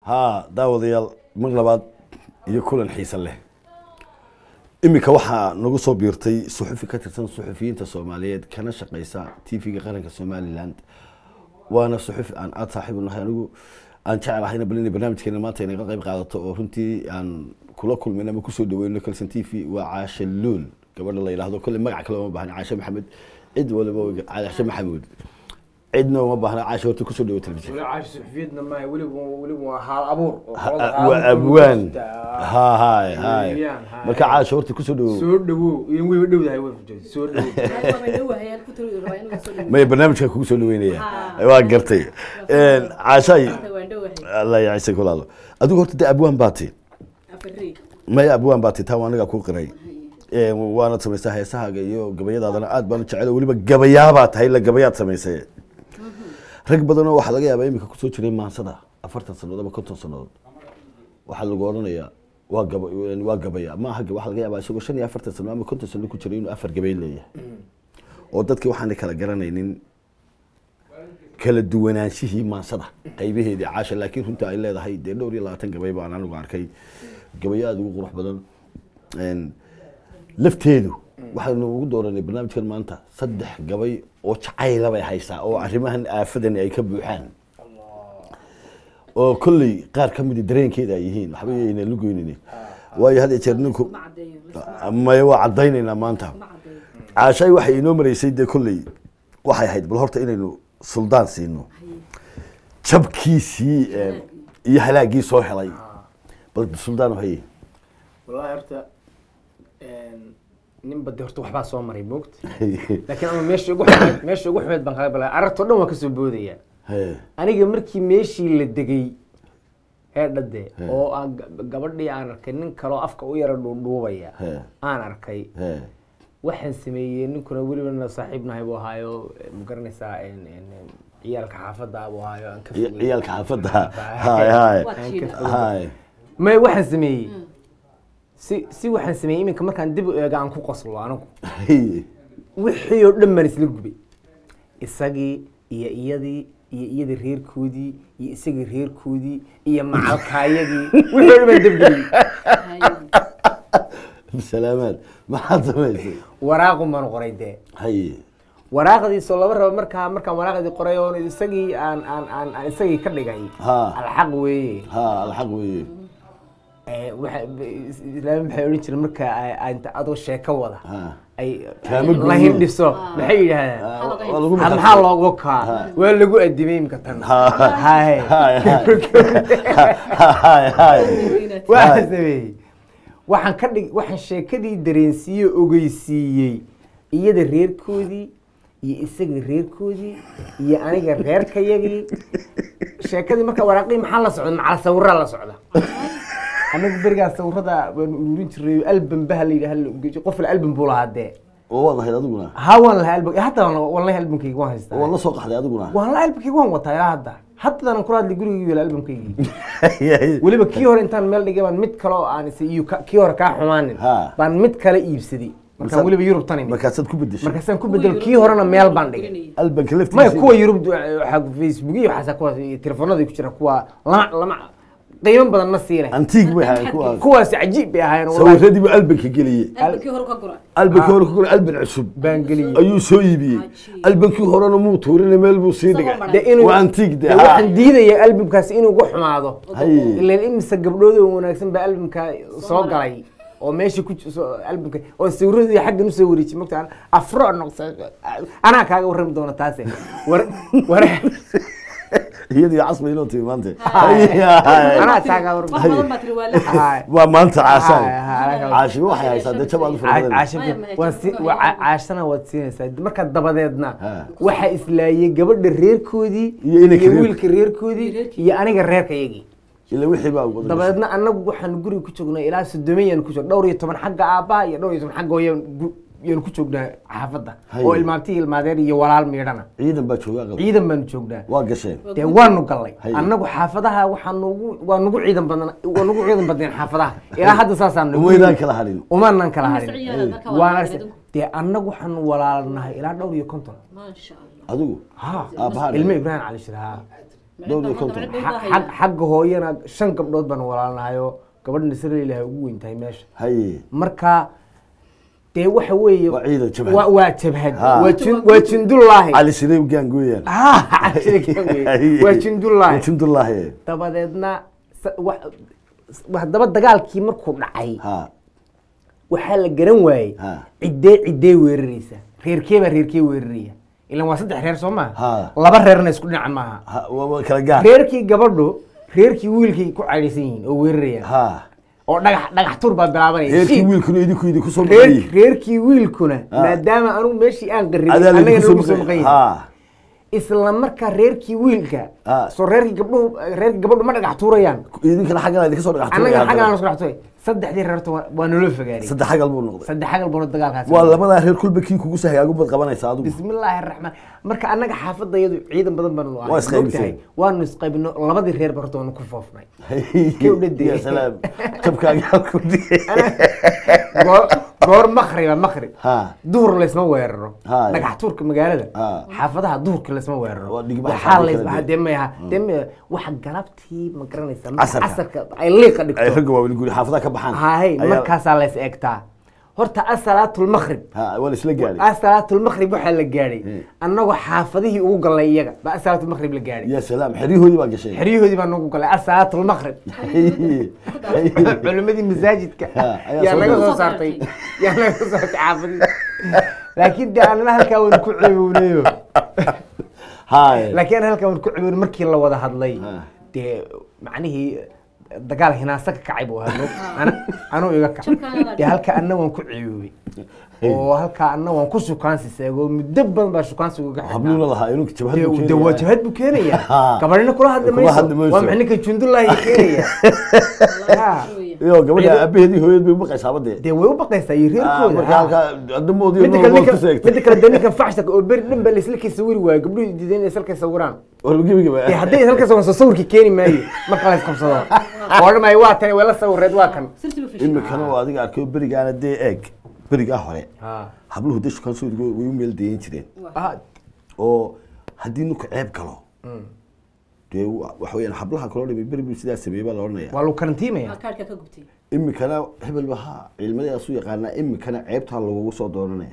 haa daawadayaal mar labaad iyo kulan xiise leh iminka waxaa nagu soo biirtay suxufi ka tirsan suxufiyiinta soomaaliyeed kana shaqeysa t v-ga qaranka somaliland waana suxufi aan aada saaxiib u nahay anigu aan jeclahayna bal inay barnaamijkeena maanta inaga qayb qaadato oo runtii aan kula kulmayno ama kusoo dhaweyno kalson t v waa caashe luul gabadha la yidhaahdo kolle magac kale uma baahna caashe maxamed cid waliba caashe maxamuud cidna uma baahna caashe horta kusoo dhawo telefishin weli caashi suxufiyadna maaha weliba weliba waa haal abuur oo Ha- qolada ha- waa abuurka abwaan lagu jirta. ha hay hay Weeyaan, hay. marka caashe horta kusoo dhawo soo dhawow iyo weyba dhowdahay way fujay soo dhawow maya barnaamijka kugu soo dhaweynaya waa gartay caashay alla yacisa kulaalo adigu horta dee abwaan baati maya abwaan baati taa waa anigaa ku qiray Ee, waana samaysaa heesahaaga iyo gabayadaadana aad baan u jecel weliba gabayaabaad tahay la gabayaad samaysay rag badanoo waxaa laga yaabaa iminka kusoo jiray maansada afartan sannadood ama konton sannadood waxaa lagu odhanayaa waa gaba waa gabaya maaha waxaa laga yaabaa isagoo shan iyo afartan sano ama konton sano ku jiray inuu afar gabay leeyahay oo dadkii waxaana kala garanaynin kala duwanaanshihii maansada qaybaheedii caasha laakiin runta ay leedahay dee dhowr iyo labaatan gabay baan anigu arkay gabayo aada ugu qurux badan Een, lafteedu waxaynu ugu dooranay barnaamijkan maanta saddex gabay oo jacayla bay haysaa oo arrimahan aafadani ay ka buuxaan oo kolley qaar ka midi dareenkeeda ay yihiin waxba ayna lugoynini waayo had iyo jeer ninku maya waa caddaynaynaa maanta caashay waxay inoo maraysay dee kolley waxay ahayd bal horta inaynu suldaan siino jabkiisii eh, iyo halaagii soo helay bal suldaan haye wallahi horta nin bade horta waxbaa soo maray moogta laakiin ama meesha ugu xumeed meesha ugu xumeed baan kaga balaa aragtoo dhan waan kasoo boodaya He, aniga markii meeshii la degay ee dhade oo aan ga- gabadhii aan arkay nin kaloo afka u yara dhuudhuubaya He. aan arkay he, waxaan sameeyey ninkuna welibana saaxiib nahay buu ahaayo eh, ma garanaysaa en- en- en, ciyaalka xaafadda buu ahaayo aan ka ciy- fogey. ciyaalka xaafadda hay hay Aan ka fogey. hay may waxaan sameeyey si si waxaan sameeyey iminka markaan dib u eega aan ku qoslo anigu Hey, wixii oo dhan baan isla gubay isagii iyo iyadii iyo iyadii reerkoodii iyo isagii reerkoodii iyo macalkaayadii wixii oo dhan baan debgeliyey salaamaad maxaad samaysay waraaqun baan qoray dee haye waraaqdiisoo laba raba markaa markaan waraaqdii qoray oo isagii aan aan aan aan isagii ka dhigay Ha. alxaq weeye ha alxaq weeye Eh, waxa islaami maxay odhan jireen marka ay- ay inta adoo sheeko wada ha ay Kaama la gudbin. hindhiso maxay yidhaahdaan Ah, waa lagu Ha- maxaa loogu kaa waa lagu adimay imka tan Ha. Haye. Hay, hay hay waxaan sameeyey waxaan ka dhig waxaan sheekadii dareensiiyey ogeysiiyey iyada reerkoodii iyo isaga reerkoodii iyo aniga reerkayagii sheekadii marka waraaqii maxaa la socda macala sawiraa la socda anagu berigaa sawirada waan ururin jiray album baha la yidhaha qof la album buu lahaa dee oo waad lahayd adiguna ha waan lahaa album hadda waan- wallahi albumkayga waan haystaa oo la soo qaxday adiguna waan la albumkayga waan wataa ilaa hadda haddana kula hadlay gurigayga yala albumkaygii weliba kii hore intaan meel dhigay baan mid kale oo aan is iyo ka- kii hore kaa xumaanin Ha. baan mid kale iibsaday markaan weliba yurub tan imid markaasaad ku bedeshay markaasaan ku bedelo kii horena meel baan dhigay albanka maya laftiisa kuwa yurub waxaa facebook iyo waxaasa kuwaas iyo telefoonada ku jira kuwa lama lama qiimo badan ma siinay antiig bay ahayn kuwaas kuwaas cajiib bay ahaayeen wallahi. sawiradii buu albanka geliyey albankii hore ku koray alban cusub baan geliyey ayuu soo iibiyey albankii horena muu tuurina meel buu sii dhigay de inuu waa antiig de de waxaan diidaya albumkaas inuu ugu xumaado Haye. ilan imise gabdhood oo wanaagsan baa albumka soo galay oo meesha ku ji- soo- albumka oo sawiradii xaggan usoo wareejiyay mogta afro noqsa anaa kaaga warrami doona taase war war iyadii casba inoo timi maanta anaa kaaga warrami Haye. waa maanta caashaan Haye, haye, haye. caashiba waxay haysaa dee jabaad u Caa- fara badan caasha waan si- waa caa- caashana waad siinaysaa marka dabadeedna Ha. waxaa islaayay gabadha reerkoodii Iyo inanka reer- wiilka reerkoodii iyo aniga reerkayagii ila wixii baa ugu dabadeedna anagu waxaan guriga ku joognay ilaa sodomeyan ku joog dhowr iyo toban xagga aabbaha iyo dhowr iyo toban xagga hooyan yaan ku joognaa xaafadda Haye. oo ilmaabti ilmaadeer iyo walaal miidhana ciidan baa jooga aqal ciidan baanu joognaa waa gasheen dee waanu gallay Haye. annagu xaafadaha waxaa nugu waa nugu ciidan badan waa nugu ciidan badneen xaafadaha ilaa hadda saasaan umaydaan kala hadhin umaanaan kala harin ciyaal dadka waan waa arse dee annagu waxaanu walaalnahay ilaa dhowr iyo konton maasha allah adigu ha Aabbahaa ilmo ibraahim cali shir ha dhowr iyo konton Xa- xag- xagga hooyana shan gabdhood baan walaalnahayo gabadh nasre ilahay ugu weyn tahay meesha haye marka dee waxa weeye Waa ciidan jabhad. waa- waa jabhad Ha. waa jin- waa jindullaahi cali sirey gaangooyaan Ah, waa waa jindullaahi jindullaahi dabadeedna sa- wa- wa- haddaba dagaalkii markuu dhacay ha waxaa la garan waayey Ha. ciddee ciddee weeraraysa reerkee baa reerkee weeraraya ilan waa saddex reer soo Ha. maaha laba reerna isku dhinac maaha ha waa waa kala gaar reerkii gabadhu reerkii wiilkay ku caydhaysan yihiin oo weerarayaan ha oo dhagax dhagax tur baa bilaabanaya reerkii Shii. wiilkuna idinku idinku soo reer maqan reerkii wiilkuna Ha. maadaama anugu meeshii aan qarribay adaa annaga laydinku noogu soo soo maqan maqan yahay ha isla markaa reerkii wiilka Ha. soo reerkii gabdhuhu reerkii gabadhu ma dhagax tuurayaan idinkana xaggan idinka soo dhagax annaga tuuraya xaggan aan haddana. isku dhagax tuuray saddexdii reerta waa- waa naloo fogaaray saddex xagal buu noqday saddex xagal buuna dagaalkaasi waa labadaa reer kulba kii kugu sahayaagu bad qabanaysa adigu bismillaahi raxmaan marka annaga xaafadayadu ciidan badan baanu ahay Waa isqaybiseen. Maogtahay? waanu isqaybino labadii reer ba horta waanu ku foofnay Kee u dhadee. ya salaam jabkaaga halku dhigay Goor- goor makriba makri ha duhur laysma weeraro Ha. dhagax tuurka magaalada Ha. xaafadaha duhurka laysma weeraro Waa dhigbax waxaa shacbi lays kala waxaa duwan. dee mayaha dee maya waxa galabtii ma garanaysa Casarka. casarka ay liiqa ay dhigto ragga waaweyn guri xaafadaha ka baxaan haye Ayaa- markaasaa lays eegtaa horta asalaatlmaqrib ha waa la isla gaadhay asalaatlmaqrib waxaa la gaadhay Hmm. annagoo xaafadihii ugu galnay iyaga ba asalaatlmaqrib la gaadhay ya salaam xeryahoodii baa gashay xeryahoodii baa nagu galay asalaatlmaqrib culimadii masaajidka Ha, ayaa yaa soo naga galay. soo saartay yaa naga soo saartay xaafadii laakiin de anana halkaa waan ku ceebownayo haye laakiin ana halkaa waan ku ceebownay markii la wada hadlay Ha. dee macnihii dagaal hinaasa ka kacay buu hadlo Ana- anuu iga kacay dee halkaa anna waan ku ceeboobay oo halkaa anna waan ku shukaansi seego muddo badan baa shukaansi uga habluuna lahaa inuu jabhad dee buu dee waa keenayaa. jabhad buu keenaya Ha. gabadhina kula hadli Kula hadli mayso mayso. waa maxay ninka jundullaahi keenaya Ha. iyo gabadha aabaheedii hooyad bay u baqaysaa badee dee way u baqaysaa iyo reerkooda marka ha. halkaa adamoodii midda kale nool ninka ku seegtay midda kale dee ninka faxshaka oo beri dhan ba la isla kay sawiri waayo gabdhuhu diidan inay salkay sawiraan wargibiga dee hadday salkay sawiraan soo sawirki keeni maayo marka la isqabsado oo dhan maayo waa tani waa la sawireed waa kan imikana oo adiga arkay berigaana dee eeg berigaa hore habluhu dee shukaan soo way u meel dayan jireen Ah, oo haddii ninku ceeb galo dee wa- waxa weyaan hablaha kaloo dhimay beri buu sidaa sameeyey baa la odhanaya waa lagu karantiimaya kaarhka ka gubtay imikana hebel ba ha cilmadaasu yaqaanaa imikana ceebtaa lagugu soo dooranaya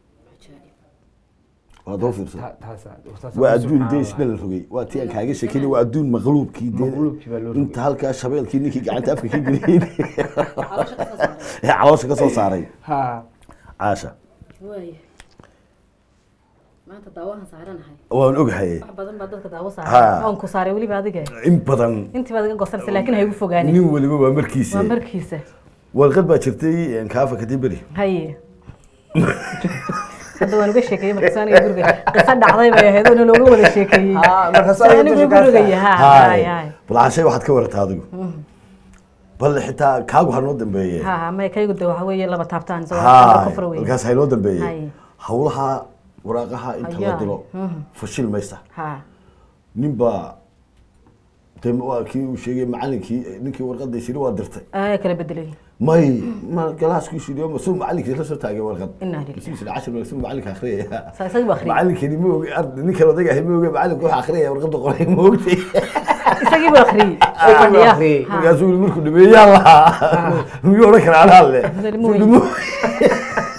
waad hoo fiirsan Ta- taasa- taasa- waa adduun subxaan dee Allah. isna la rogay waa tii aan kaaga sheekeynay waa adduun maqluubkii dee Maqluubkii baa loo rogay. inta halkaa shabeelkii ninkii gacanta afka ka geliyey caloosha ka soo saaray ee caloosha ka soo saaray ha caasha waaya maanta daawahan saaranahay waan ogahay wax badan baa dadka daawo Ha. saaray oon ku saaray weliba adiga in badan intii baad iga gosanaysa laakiin ha igu fogaanin nin waliba waa markiisa waa markiisa warqad baa jirtay kaafa kadib beri haye hadda waan uga sheekeeyey markaas aniga guriga qiso dhacday bay ahayd oo looga wada sheekeeyey Ha, markaas Soo adiga anigu dusha gurigaya ha hay hay bal cashay waxaad ka warata adigu bal xitaa kaagu ha noo dambeeye ha ha may kaygu de waxa weeye laba taabtaan soo ha kufra weeye markaas ha inoo dambeeye Hay. hawlaha waraaqaha inta la Ayaa. diro Mhm. fashil maysa ha nin baa de waa kii uu sheegay macalinkii ninkii warqada shiri waa dirtay ayaa kala bedelay may ma galaaskii shiriyo masuu macalinkii la soo taagay warqad Inna lillahi. Masuu shiri cashir masuu macalinka akhriyaya Sa- isaga buu akhriyay. macalinkani ma ogi ard- ninkan odaga ahay ma ogi macalinku waxa akhriyaya warqada qoray ma ogtay isagii buu akhriyey oo Isagii buu fadhiya akhriyey. Ha. markaasuu yiri markuu dhameeyaa lahaa miyuu odhan karaa anaa le Hadal Suu mooye. dhamo-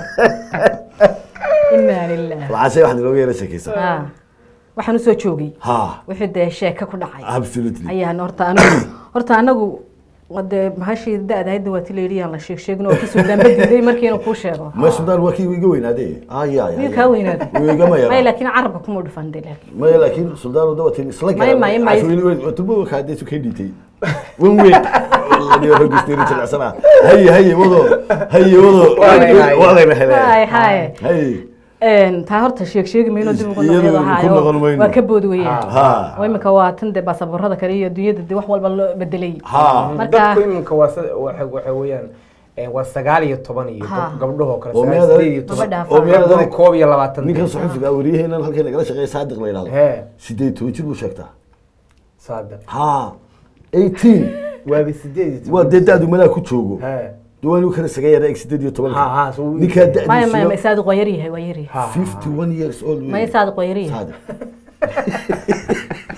inna lillahi lacashay waxaad inooga yara sheekaysaa ha waxaan usoo joogay ha wixii dee sheeko ku dhacay absolutely ayaan horta anigu horta anagu dee mahashii da-da hadda waa ti layidhi aan la sheeg sheegin oo kasoo daamba diiday markii inuu kuu sheego ma sudaan waa kii iga weynaadee aya miyuu kaa weynaaday wuu igama may yara laakiin carabka kuma dhufan de laakiin maya laakiin suldaan dawatin isla Maya, maya, maya. turbo kaadee su kay dhiitay wan weyn wallahi rag isteeri jilcsana haye haye wado haye wado Waa la helay. waa layna hay helay hay haye Een, taa horta sheeg sheegi mayno dib ugu Iyadoo noqdo ku noqon mayno. waa ka boodi weeyaan ha oo imika waa tan dee baasaboorada kale iyo adduunyada dee wax walba loo bedelay ha marka dadku iminka waa sa- waxa waxa weeyaan eh, waa sagaal iyo toban iyo Ha. gab- gabdhahoo kale Oo sagaal miyaad- sideed iyo toban Gabadha oo miyaad gabdhuhu adag- koob iyo labaatan ninkan saxufiga wariyaheenan halkay nagala shaqeeya saadiq la yidhahdo He. sideed toban jir buu sheegtaa saada ha eighteen waaba sideed iyo toban waa dee da-du malaa ku joogo He. diwaan kala saga yara eg sideed iyo Ha, tobanka ha, so- ninkaa maya maya maya da'diisu saadiq waa yaryahay waa yaryahay Ha. fifty one years old maya saadiq waa yaryahay Saadiq.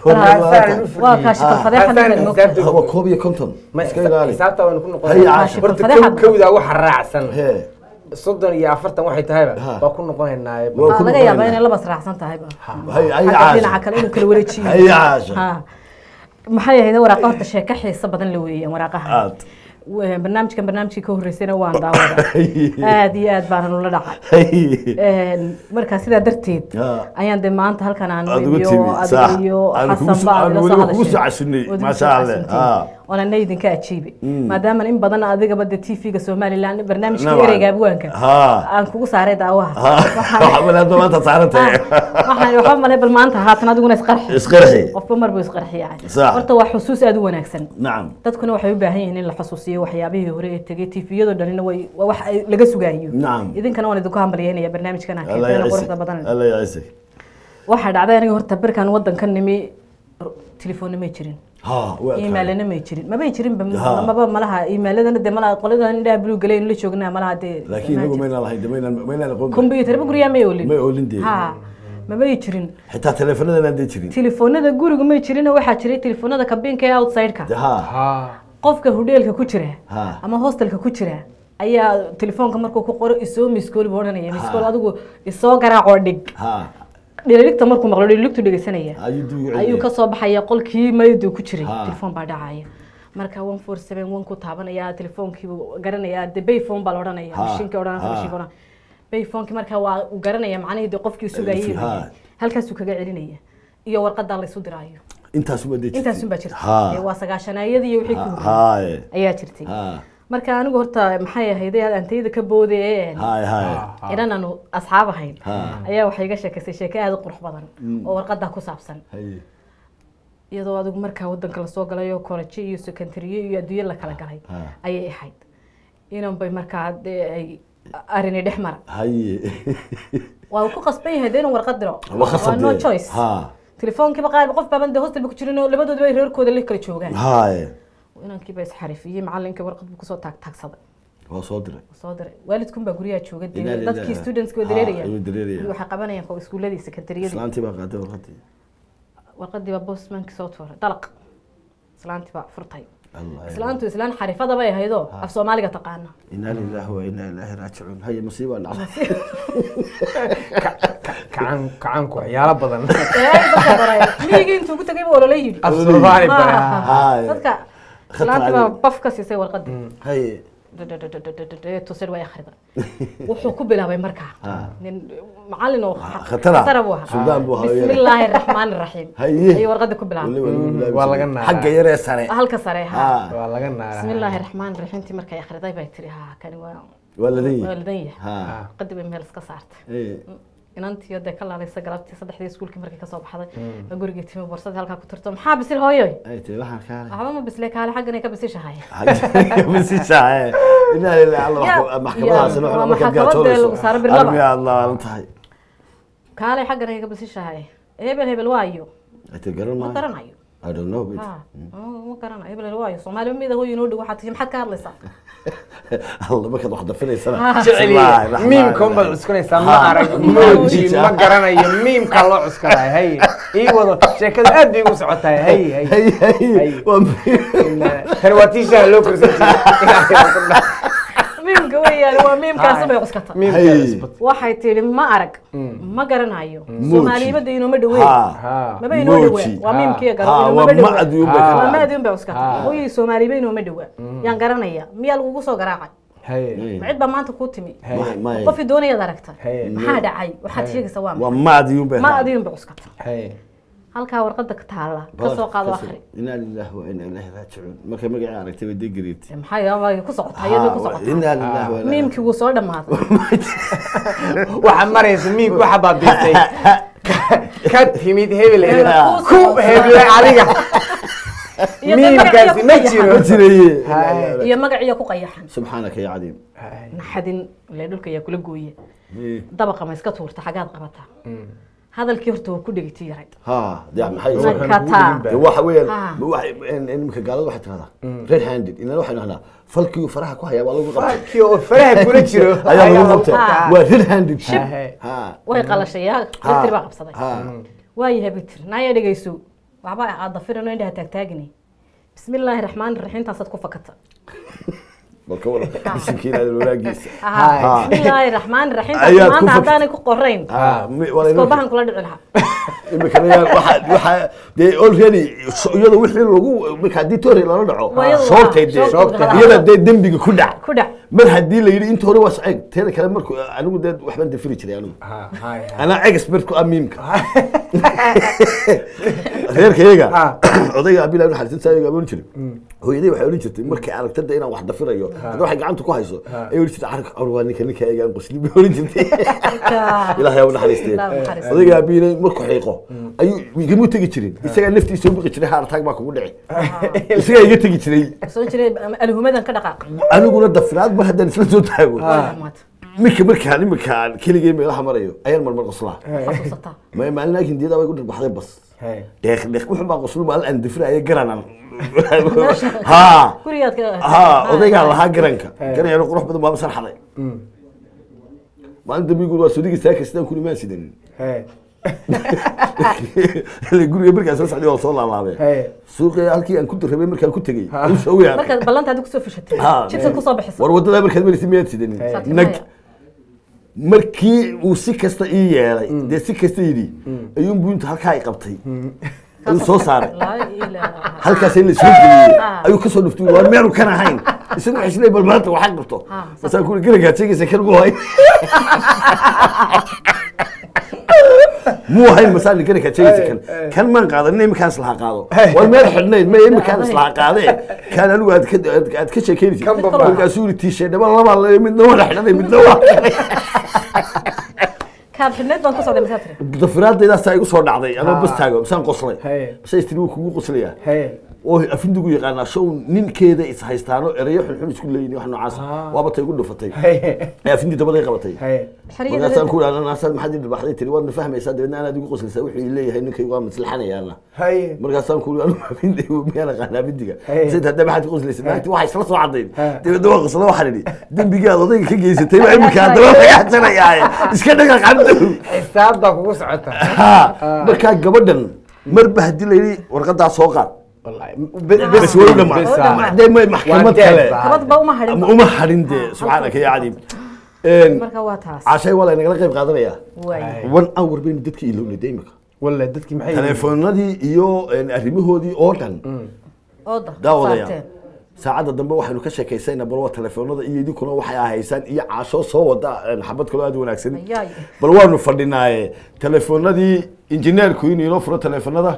waa kaashi kalfadeexan Haddaan waa koob iyo konton ma iska ilaali xisaabta waynu ku Hay, noqonaa caashir. horta Fadeexad. kow- kowdaa waxa raacsan Hee. soddon iyo afartan waxay tahayba Ha. waa ku noqonaynaa Waa ku laga yaabaa noqonayna. inay labas raacsan tahay ba Hay, hay, Xagga caasha. dhinaca kale inuu kala wareejiyo Hay, caasha. Ha. maxay ahayd waraaqa horta sheeko xiiso badan la weeyaan waraaqaha aad Wa- barnaamijkan barnaamijkii ka horreysayna waan daawada aad iyo aad baana nula dhacay Hay. Een, marka sidaa darteed Ha. ayaan de maanta halkan aan Aad ugu iyo timi, adiga sax. iyo Aan kugu xasan soo- baa aan ila weliba soo kugu soo hadashay casunay, Waad igu maasha soo Allah. casunteen. Ha. waana idinka ajiibay maadaama in badan adigaba de tv-ga somalilan barnaamijka Nabcan. ereyga abwaanka Ha. aan kugu saaray daawaha waxaa malaada maanta saaran tahay waxaan waxba malay bal maanta haatan adiguna isqarxi isqarxi qofba mar buu isqarxiya Sax. horta waa xusuus aad u wanaagsan nacam dadkuna waxay u baahan yihiin in la xusuusiyo waxyaabihii hore ee tegay tviyadoo dhanina way waa wax ay laga sugaayo Nacam. idinkana waan idinku hambalyeynaya barnaamijkan aan alla keenteena yaciise quruxda badan alla yaciise waxaa dhacday aniga horta berkan wadanka nimi telefoonna may jirin ha waa kaa imailana may jirin mabay jirin ba Ha. maba malaha imailadana de malaha qoladan indhaha blue galeen la joognaa malaha dee laakiin inagu maynaan lahayn de maynaan maynaan aqoon computer ba guryaa may olin may oolin dee ha mabay jirin xitaa teleefanadana aan dee jirin telefoonada guriga may jirin waxaa jiray telefoonada kabinka ee outside-ka de ha ha qofka hudheelka ku jira Ha. ama hostelka ku jira ayaa telefoonka markuu ku qoro isoo miskool buu odhanaya miskool adigu isoo garaacoo dhig ha dhililigta markuu maqlo dhililigtu dhegeysanaya ayuu dib ugu ayuu celiyay. kasoo baxaya qolkii maydu ku jiray Ha. telefoon baa dhacaya marka one four seven one ku taabanaya telefoonkiibu garanaya de bayphone baa la odhanaya Ha. mashiinka odhanaysa Ha. mashiinka odhan bayphoneki marka waa uu garanaya macnihii de qofkii sugayay Ha. halkaasuu kaga celinaya iyo warqadaa laysu diraayo intaas uma dee intaasun baa jirta ha Dee waa sagaashanayadii iyo wixii ku ha horreeyay ha ayaa jirtay ha marka anigu horta maxay ahayd antayda ka boodee ha ha inan aanu asxaab ahayn Ha. ayaa waxay iga sheekaysay sheeko aada u qurux badan oo warqadaa ku saabsan hay iyadoo adigu markaa wadanka lasoo galay oo kolejyo iyo secondariyo iyo adduunyo la kala galay Ha. ayay ahayd inan bay markaa dee ay arini dhex mara haye waa uu ku qasban yahay dee inuu warqad diro Waa khasab no dee. choice Ha. telefoonkiiba qaar qof baaban dee hostelba ku jirin oo labadooduba ay reerkooda la kala joogaan haye inankiiba isxarifiyey macalinkii warqad buu kusoo taag taagsaday waa soo diray soo diray waalidkun baa guryaha jooga dee Ilaa- ilaa- dadkii students waa Ha, dareeraya ayuu dareeraya. waxay qabanayaan ko iskuuladii sekandariyadii islaantii baa qaaday warqadii warqadii baa bosmankii soo tuuray dalaq islaantii baa furtay allah islaantu islaan xarifada bay ahaydoo af soomaaliga taqaana inaa lillahi wa inaa ilaahi raajicuun haye masiiba dhacday kacan kacanku waxyaalo badan Ee, dadka baray. miyigii intuu ku tagay buu olole yidhi af soomaali Ma bara aha. Haye. dadka Khatar islaantii baa cali. baf ka siisay warqadii haye tusir way akhrida wuxuu ku bilaabay markaa Ha. nin macalin oo khatara. khatara buu ahaa Suldaan buu ahaa, bismi illaahi araxmaani araxiim Haye. ayuu warqadii ku bilaabay waa laga naaraa. xagga yaree sare halka sare ha ha waa laga naaraa bismi illaahi raxmaani raxiimtii markay akhriday bay tiri ha kani waa waa ladan waa yahay ladan yahay ha qadi bay meel iska saartay Eh, inantii dee ka laalaysa galabtii saddexdii iskuulkii markay kasoo baxday baa gurigii timi borsadii halkaa ku tirto maxaa bisil hooyoy ay tahay waxaan kaale waxba ma bisle kaale xaggan ay ka bisishahay masishae inaa lillahi alla Ya- wax- maxkamadaasina ya- waxba waa markaad maxkamad gaajoolayso. lagu saaro birlaba. Armiga aad laalan tahay kaale xaggan ay ka bisishahay hebel hebel waayo ay tahay garan ma maayo garanayo I don't know bit. ha ma garanayo hebel hebel waayo soomaali mida hooyo inoo dhow waxaad tihi maxaad ka hadlaysaa alla markaad wax dafinaysana jeceliye Bismillaahi raxmaani miimkan baad raxiim. cuskanaysaa ma Ha. arag Emoji. moji ma garanayo miimka loo cuskanayo hay ii wado sheekada aad bay ugu socotahay hay hay Hay, hay, Hay. waa muhiim. tani waa tiishaha loo korsan jiray miimka weeyaan waa miimkaasi bay cuskata miimka Hay. cusbad waxay tidhi ma arag ma garanayo Moji. soomaaliyimada inooma dhaweyn Ha. ha maba inoo Moji. dhawaa waa Ha. miimkiya Ha, garo waa inooma dhawaa macdi un bay Ha. ka waa dhacday. maadi un bay cuskata Ha. hooyii soomaaliba inooma dhawaa yaan garanaya miyaa lagugu soo garaacay hay ma cid baa maanta kuu timi Hay. Ma- ma- qofii doonayaad aragta Hay. maxaa dhacay waxaad sheegaysaa waa waa maxay macdi un bay ma ahayd. adiin bay cuskata hay halkaa warqada ka taala ka Baar- soo qaado kasoo- akhri inaa lillahi wa inaa ilaahi raajicuun markay magacii aragtay bay degreed maxaa yaabaa ku socotaa iyadoo ku socotaa inaa lillahi wa inaa miimkii wuu soo dhammaaday waxaa maraysa miimka waxa baabiistay ka timid hebel hebel Ha. ku heble adiga Iyo dee miimkaasi ma magaciyo ku jiro ma jiraye Hay. iyo magaciyo ku qayaxan subxaanaka ya cadiim naxadin ile dhulka ayaa kula gooye Eh, dabaqa ma iska tuurta xagaad qabataa hadalkii horta waa ku dhegti yarayd ha dee maxay nakataa dee waxa weeyaan Ha. ma waxa in- in iminka gaalada waxay tiraahdaa red handed inana waxay dhahnaa falkii faraha ku hayaa waa lagu qabtay kii oo faraha kula jiro ayaa lagu qabtay Ha. waa red handed Hay. ha way qalashay yaa Ha. bitri baa qabsaday ha waayahay bitri naaya dhegayso waxba aad dafirano indhaha taagtaagini bismi illaahi raxmaani raxiim taasaad ku fakata bal ka waran bisinkiina walaagiisa Aha, bismi illaahi raxmaani raxiim taas Ayaad ku maanta fakatay. haddaanay ku qorayn Ah, mi- wala inoo- iskoobahan kula dhici lahaa imikana yaa waxa waxa dee already so- iyada wixii lagu marka haddii toori lala dhaco Waa iyada shoobtay waa- dee shoobtay, ha. iyada dee dembiga ku dhac ku dhac mar haddii la yidhi inta hore waa sacayg teeda kale marku anigu dee waxbaan dafiri jiray anigu ha hay hay anaa expert ku amiimka reerkayaga Ah. odayga abilah ibn xarisin saa amoon jiray hooyaday waxay odhan jirtay markay aragtada inaan wax dafirayo hadda waxay gacanta ku hayso ay odhan jirtay arag or waa ninka ninka egaan qosli bay odhan jirtay ilaahay u naxariistay Ilaahay u naxariistay. odayga abiilay markuu xiiqo ayuu igama tegi jirin isagaa naftiisa u biqi jiray heart attack baa kugu dhici isagaa iga tegi jiray soo jiray alhumadan ka dhaqaaq aniguna dafiraad mar haddaan isla soo taago Waa maanta. minka markaan iminkaan keligay meelaha marayo ayaan marmar qoslaa xasuusataa ma maalin laakiin diyada way ku dhirbaxday bas hay deeq deeq wuxuu baa qoslo maalin aan dafiraya garanan ha gurigaad ka ha odaygaa lahaa garanka garanyaro qurux badan baaba sarxaday maalin dambigu waa sodigi saaka sidaan ku imaan sidanin hay guriga markaan soo socday waa soo laalaabeen hay suuqii halkii aan ku darrabay markaan ku tegey Ha. ayuu soo weerarey markaad ballanta adigu kusoo fashatay Ha. jibsad kusoo bixiso war wadada markaad maraysa miyaad sidanin Saati nag maya. markii uu si kasta ii yeelay dee si kasta yidhi ayuun buunta halkaa ay qabtay ayuu soo saaray laa ilaaha halkaas in la soo geliyey Ah. ayuu kasoo dhuftay waa meelu kan ahayn isagu waxay isleeyahay bal maanta waxaa qabto Ah, masaan kuli garagaad sheegaysa kan mu hayn muu hayn masaan garagaad sheegaysa kan kan maan qaadan iminkaan islaha qaado war meel xidhnayd ma iminkaan islaha qaadee kan anigu aad ka aad- aad ka sheekeynaysid Kan baba. markaasuu yidhi tiishay dhaba laba le midna waa xidhanay midna waa kaad xidhneed baan ku socday masaa tiri dafiraadaydaasa igu soo dhacday anoo bas taago masaan qoslay Hey. mase istiri wuu kugu qoslayaa hay oo afindigu yaqaanaa show ninkeeda is haystaano erayo xunxun isku leeyihin wax noocaas Ah. waaba tay igu dhufatay hay ee afindi dabaday qabatay hay markaasaan ku idhahda naasaad maxaad ii dhirbaxday tiri waadna fahmaysaa dabeedna anaad igu qoslaysaa wuxuu ii leeyahay ninkay waa maslaxanayaana hay markaasaan ku anu afindi miyaan aqaana afindiga Hey. sid hadda maxaad ku qoslaysa naagti waxay isla soo cadayn Ha. dabeedna waa qosla waxaan idhi dembigaad odayga ka geysatay baa iminka haddaba laga xasanayaaye iska dhaga qandow xisaab baa kugu socota ha markaa gabadhan marba haddii la yidhi warqadaa soo qaad wallahi bes way u dhamaan bes, ah. dee may maxkamad Waa kale deeq, ah. kabadba uma hadhin ama uma hadhin dee subxaanaka ya cadiim marka waa taas cashay waa laynagala qayb qaadanaya waay one hour baynu dadka ilownay de imika wallahi dadkii maxay yihiin? telefoonadii iyo arrimahoodii oo dhan ooda daawadaya saarteen. saacadda dambe waxaynu ka sheekaysayna bal waa telefoonada iyo idinkuna waxay ahaysaan iyo caasho soo wada een, xabad kaloo aad u wanaagsan Ayaay. bal waanu fadhinaaye telefoonadii injineerku inuu inoo furo telefoonada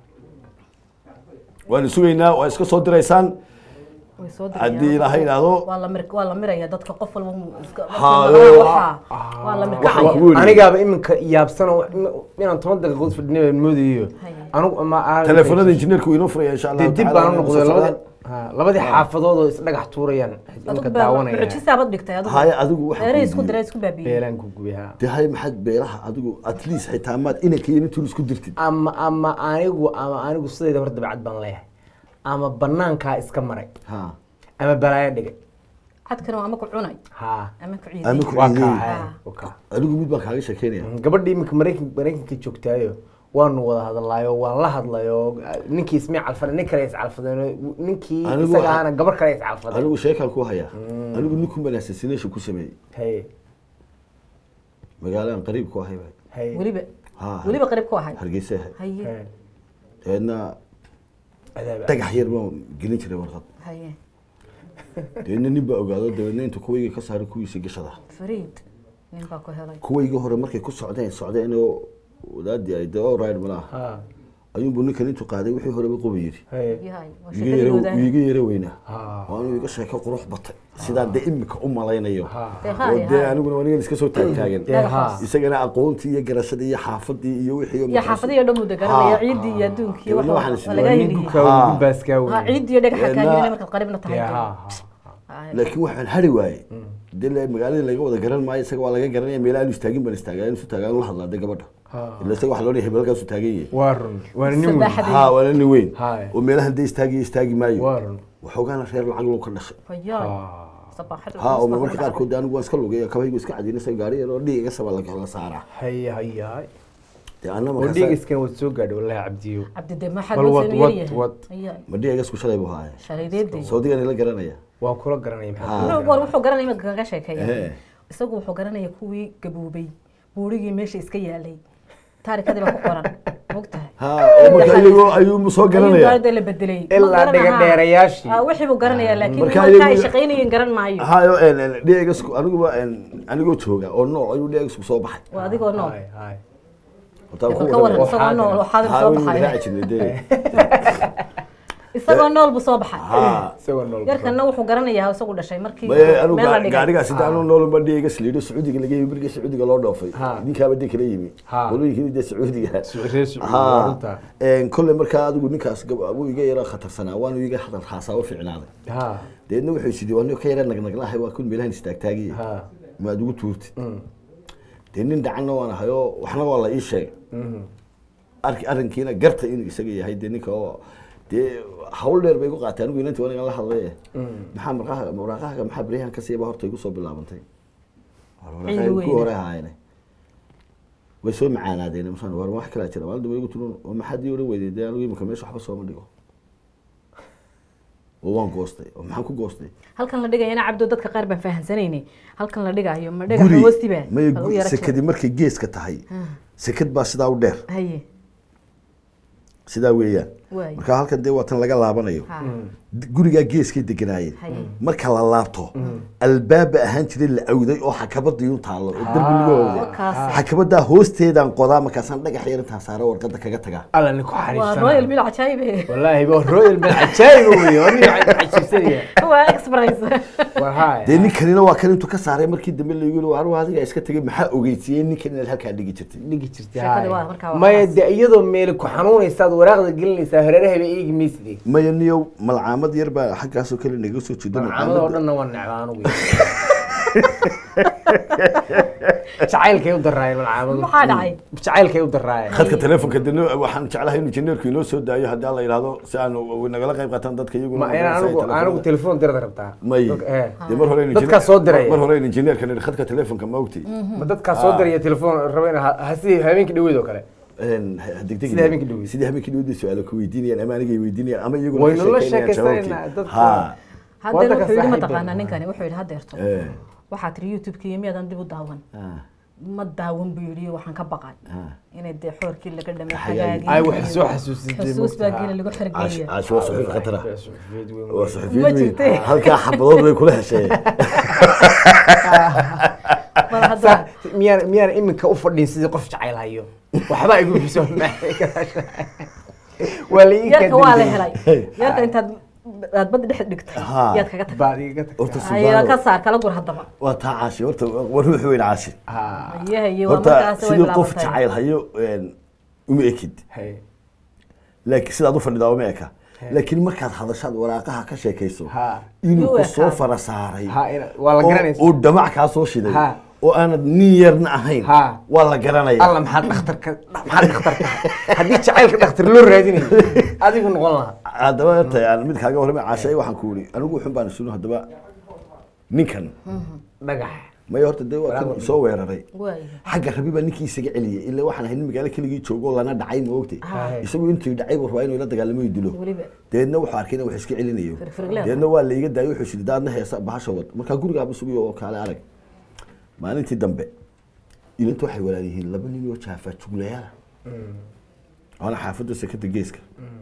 waanu sugaynaa waa iska soo diraysaan way soo dirayaan. haddii ilaahay idhaahdo waa la mir waa la miraya dadka qof walba wuu iska Ha, waxa waa la waxaan mirkacaya kugu yidhi anigaaba iminka yaabsan oo inaan toban daqiiqood fadhinay baan moodayo Haye. anigu ma aan- telefoonada injineerku inoo furaya insha dee allahu dib tacaala baan u noqday waanu soo labadii ha, labadii xaafadood oo isdhagax tuurayaan iminka adigu daawanaya mucjisaabad dhigtay adigu haya adigu waxa beerihii ku isku yidhi. diray isku baabiyey beelaan ku gubay ha dee hay maxaad beeraha adigu at least xitaa maad inanka iyo intuu isku dirtid ama ama anigu ama anigu sidayda hor dabcad baan leeyahay ama banaankaa iska maray ha ama balaayo dhigay cadkana waa ama ku cunay ha ama ku ama ciiday ku waa ciiday kaa ha, waa kaa adigu mid baan kaaga sheekeynaya gabadhii iminka maraykan maraykanka joogtaayo waanu wada hadlaayo waan la hadlayo ninkii ismay calfadeen nin kale is calfadeen ninkii Anigu isaga waxaa- ahana gabar kale is calfadeen anigu sheekaan ku hayaa anigu ninkun baan assassination ku sameeyey haye magaalaan qariib ku ahay baa haye weliba ha weliba qarib ku ahay hargeysa ahay haye haye dabeedna adaab dhagax yar baan gelin jiray warqad haye dabeedna nin baa ogaado dabeedna intuu kuwayga ka saaray kuwiisa gashada fariid nin baa ku helay kuwayga hore markay ku socdeen socdeen oo wadaadii ay dee ride malaha ha ayuunbuu ninkan intuu qaaday wixii horeba qoba yidhi haye yahay waa iga sheekadii yara wadahay iga yara weynaa ha waanu iga sheeko qurux batay sidaan dee imika u malaynayo ha Dee oo haye, dee haye. aniguna wanigan iska soo taagtaagan dee ha isagana aqoontii iyo garashadii iyo xaafadii iyo wixii oo iyo markaas- xaafadiyo dhan buu deganaya Ha. ciiddii iyo adduunkii Dabeedna waxa waxaan waa laga is- heliye ninka Ha. ugu baaskaa ha wey ciiddii dhagaxa Dabeedna- kaagina markaad qaribna tahay dee ha Haye. laakiin waxaan hari waaye dee le- magaaladii laga wada garan maayo isaga waa laga garanaya meelaha aanu istaagin baan istaagaa aanu isu taagaa aanu la hadlaa dee gabadha Ha. ila isaga waxa loo leeyahay hebelkaasu taagan yahay waa run waana nin weyn Saddex- ha waana nin weyn Haye. oo meelahan dee istaagiyo istaagi maayo waa run waxoogaana reer lacag loo ka dhashay Hayaay. ha Sabaaxad ha oo culus baa marmarka ku qaarkood dee anigu waan iska lugay kabahaygu iska cadinaysa gaari yar oo dhiig iga saba la la saaraa haye hayaay dee anna oo markaas dhiigiskan waad soo gaadhay wallahi cabdiyo cabdi de maxaa Bal loo wad, sameeyay wad, yahay wad. Ayaa, ma dhiigasku shalay buu haaya shalaydeedii sawdigan ila garanaya waa kula garanaya Ah. maxaa Wuxuu- war wuxuu garanaya imika kaga sheekeeya Ehe. isagu wuxuu garanaya kuwii gaboobay buurigii meesha iska yaalay taarikadii baa ku qoran mogtahay ha oo marka iyagoo ayuu soo garanaya ayuu la bedelay Ma ilaa garanaha. dhiga dheerayaashii Ah, wixii buu garanayaa laakiin Marka marka ay iyagu- shaqaynayeen garan maayo hayo dhiigasku aniguba een, anigoo jooga oo nool ayuu dhiigasku soo baxay waa adigoo nool Hay, hay. Horta aan ku Bal ka waran waramaya. isagoo nool waxaad Ha, soo waynu baxay raaci jirnay dee. isagoo nool buu soo baxay Ha. isagoo nool yarkana wuxuu garanayaa isagu dhashay markii Maya, anigu meel la gaa- dhigay gaarigaas inta anuu noolba dhiigas liidho sacuudiga laga yimi birga sacuudiga loo dhoofay Ha. ninkaaba dee kala yimi Ha. walooyinkii dee sacuudiga reer Sacuudi, Ha. waa runta. Een, kolley markaa adigu ninkaas gab- wuu iga yara khatarsanaa waanu iga hadal haasaabo fiicnaaday ha deedna wuxuu sidii waa nin ka yara nagnaglahay waa kun meelahan istaagtaagiye ha maad ugu tuurtid Mm. dee nin dhacanna waan ahayoo waxna waa la ii sheegay Mhm. arki arrinkiina garta inuu isaga yahay dee ninka oo dee hawl dheer bay igu qaatay anigu inantii waan igan la hadlay Mm. maxaa marqaha maraaqahaga maxaa beryahan ka siiba horta igu soo bilaabantay Cilmi ku weyne. hore ahaayene way soo macaanaadeen masaan war wax kala jira maalin dambe igu tulun oo maxaad ii odhan weyday dee anigu imika meesha waxba sooma dhigo oo waan goostay oo maxaan ku goostay halkan la dhigayana cabdo dadka qaar baan fahansanayni halkan la dhigayo ma dhagaxa hoostiba may bal u yara sekadi markay geeska tahay sekad baa sidaa u dheer haye sidaa weeyaan waay marka halkan dee waa tan laga laabanayo ha gurigaa geeskay deganaayeen haye marka la laabto albaaba ahaan jiray la awday oo xakabadii u taallo oo derbi lagu awday wakaas xakabadaa hoosteedaan qodaa markaasaan dhagax yar intaan saaro warqada kaga tagaa alla nin ku waa xariifsanaa. royal bil cajaayibe wallaahi waa royal bal cajaayib wey waa nin cajiibsanaya waa express war hay dee ninkanina waa kan intuu ka saaray markii dambe lagu yiri aru adiga iska tegay maxaa ogeysiiyey ninkan inaad halkaa dhigi jirtay dhigi jirtay Sheekadii hay. waa markaa waa maya xaas. de iyadoo meeli ku xanuunaysaad waraaqda gelinaysaa hareerahaba eegi maysid maya niyow malcaamad yar baa xaggaasoo kale naga soo jeedo malcaamada oo dhanna waa necbaa anugu jacaylkay u daraayeen malcaamadu Maxaa dhacay? jacaylkay u daraayeen khadka telefonka dee noo- waxaan jeclahay inuu injineerku inoo soo daayo haddii alla yidhaahdo si aan nagala qayb qaataan dadka iyaguna ma inaan anigu anigu telefoon dirada rabtaa may Dadka- eh. dee mar hore Dadkaa soo diraya. mar hore injineerka nidhi khadka telefonka ma ogtay ma dadkaa soo diraya telefoon raba in hasi habeenkii dhaweyd oo kale degdeg Sidii habeenkii dhaweyd. sidii habeenkii dhaweyd bay su-aalo ku weydiinayaan ama anigay weydiinayaan ama iyaguna Waynu ka la sheekeynayaan sheekaysanayna, jawaabtii. dadka- Ha. haddana Waddanka wuxuu yidhi saaxiib mataqaanaa baan ninkani wuxuu yidhi hadeerto Eh, waxaa tiri youtube-ki iyo miyaadan dib u daawan ah, ma daawan buu yidhi waxaan ka baqay ah. inay dee xoorkii laga dhamay Xagaagii. xagaagii ay wax soo xasuusisay xusuus baa geela lagu Caash- xergeeya caash waa suxuuf khatara waa Ma suxufiyiin weyn jirtay. halkaa xabadood bay kula hesheen bal hadda miyaan miyaan iminka u fadhin sidii qof jacayl hayo waxba igu biso waa la ii yarka waa la kadibay. helay yarka intaad aad badda dhex dhigtay Ha. yaad kaga tagtay baad iga tagtay. horta ayaa ka subxaana saar kala gur haddaba waa taa caashi horta waa ruux weyn caashi Ha, iyaha iyo waa horta markaas way sidii qof bilaabantay jacayl hayo een, uma ekid hay. laakiin sidaad u fadhidaa uma eka He. laakiin markaad hadashaad waraaqaha ka sheekayso Ha. inuu Yuu ku soo ekaa. fara saaray Ha, ina- waa la oo- garanaysa. oo dhamac kaa soo shiday Ha. oo aanad nin yarna ahayn Ha. waa la garanaya alla maxaa dhakhtarka maxaa dhakhtarka haddii jacaylka dhakhtar loo raadinayo adigu noqon lahaa haddaba horta aan mid kaaga warramay caashay waxaan ku yidhi anigu wuxun baan sunu haddaba ninkan dhagax maya horta dee waa kan soo weeraray waay xagga rabi baa ninkii isaga celiyay ilaa waxaan ahay nin magaalo keligii joogo lana dhacay ma ogtay Ha. isagu intuu dhacay buu rabaa inuu la dagaalamo iyo dilo weliba deedna wuxuu arkay in wax iska celinayo Firfirleed. deedna waa la iga daayay wuxuu shidi daadna heesa bahasha wad markaa gurigaaba sugiyo oo kaale arag maalintii dambe ilinta waxay walaal yihiin laba nin oo jaafa juglayaala waana xaafadda sekada geeska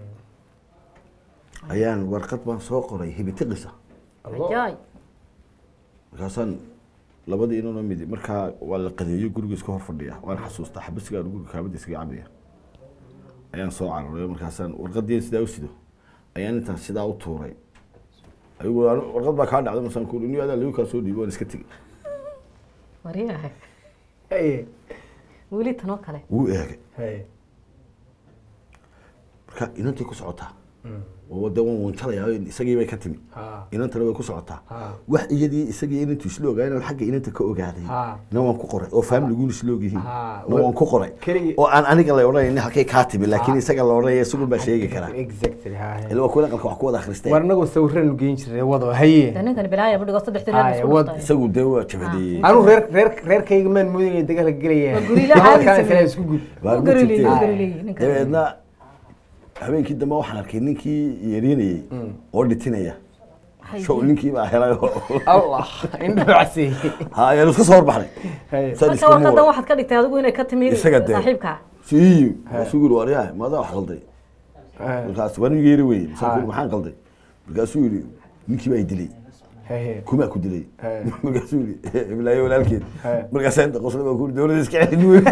ayaan warqad baan soo qoray hibitiqisa ajaay markaasaan labadii inanoo midi markaa waa la qadeeyo guriga iska hor fadhiya waan xasuustaa xabasigaa guriga kaabada iskaga cabaya ayaan soo cararay markaasaan warqadii sidaa u sido ayaan intaan sidaa u tuuray ayagu anu- warqad baa kaa dhacday masaan ku ni adaa lagu kaa soo dhiibo waan iska tegey waryahay Hey, weli tanoo kale wuu eegay hey. marka inantay ku socotaa oo de waan wanjalayaa isagii bay ka timi Ha. inantana way ku socotaa Ha. wax iyadii isagii inantu isla ogaa inaan xagga inanta ka ogaaday Ha. na waan ku qoray oo faamiliguun isla ogyihiin Ha. na waan ku qoray Keligii- oo aan aniga la odhanaynin halkay kaa timi laakiin isaga la odhanaya isagun baa sheegi karaa exactly ha ila waa kuwa aqalka wax ku wada akhristay war anagoo sawiranu geyn jiray wado haye De ninkani bilaaya budhigo saddex tireed Haya, isku wad- dhuftay isagu dee waa jabadeeyey anu reer reer reerkayga maan moodin inay dagaalka gelayaan Waa gurila caadi Halkaan sameeyey. kale isku gud Waar u ma garileeyey jirtee? u garileeyey ninkan dabeedna habeenkii dambe waxaan arkay ninkii yeerinayey oo dhitinaya show ninkii baa helay oo- allah indhacsi ha ayaan isku soo horbaxnay Haye. Saan marka iskuma warqadan wada. waxaad ka dhigtay adigu inay ka timi Isaga dee. saaxiibka sii markaasuu yiri waryahay maadaa wax qalday markaas waan yeeri weye Ha. maxaan qalday markaasuu yiri ninkii baa i dilay haye kumaa ku dilay He. markaasuu yiri iblaayo walaalkeed He. markaasaa inta qosla baa ku yiri dowladda iska celin weyn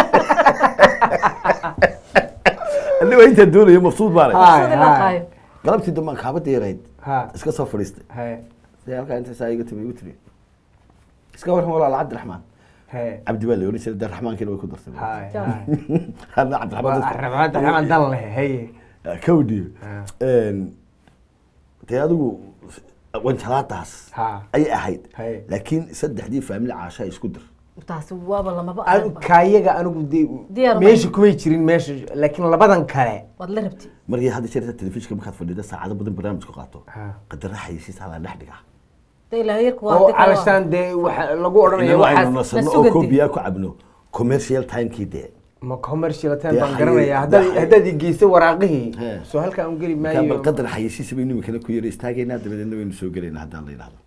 aniga intaa doonaya mabsuud baan Ha. sidii la qaayo galabtii dambe aan kaaba deerayd ha iska soo fadhiistay haye sidee halkaa inta saa iga timi igu tiri iska warran walaal cabdiraxmaan haye cabdi baa la oran jiray darraxmaankiina way ku dartay haye Ja. hadna cabdiraxmaan dadka- rabaanta ramaan dan leh haye kawdhi Ha. dee adigu wanjalaadaas Ha. ayay ahayd Haye. laakiin saddexdii faamili caasha isku dir taasi waaba lamaba anu aragba. kaayaga anigu Diyaar dee ma- meesha kumay jirin meesha laakiin labadan kale waad la rabti markii hadda jeerta telefishinka markaad fadhida saacado badan barnaamijku qaato Ha. qadara xayisiisaa la dhex dhigaa de ilaahay yarku waa oo hadii kale waa- calashaan dee waxa lagu odhanaya inana aynu waxaas nasano la oo sugantay. koobiyaa ku cabno commercial timekii dee ma commercial time Dee baan xaye- garanaya haddaad dee xaye- haddaad igeyso waraaqihii He. soo halkaa un geli markaa bal maayo qadar xayisiisa baynu imikana ku yara istaagaynaa dabadeedna waynu soo gelaynaa haddaan la yidhahdo